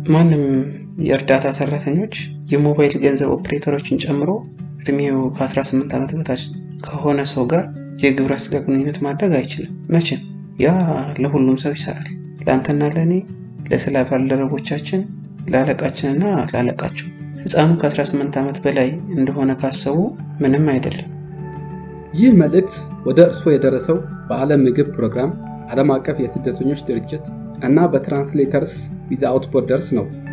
ማንም የእርዳታ ሰራተኞች የሞባይል ገንዘብ ኦፕሬተሮችን ጨምሮ እድሜው ከ18 ዓመት በታች ከሆነ ሰው ጋር የግብረ ስጋ ግንኙነት ማድረግ አይችልም። መቼም ያ ለሁሉም ሰው ይሰራል። ለአንተና ለእኔ፣ ለስራ ባልደረቦቻችን፣ ለአለቃችንና ላለቃቸው። ህፃኑ ከ18 ዓመት በላይ እንደሆነ ካሰቡ ምንም አይደለም። ይህ መልእክት ወደ እርስዎ የደረሰው በዓለም ምግብ ፕሮግራም፣ ዓለም አቀፍ የስደተኞች ድርጅት እና በትራንስሌተርስ ዊዛውት ቦርደርስ ነው።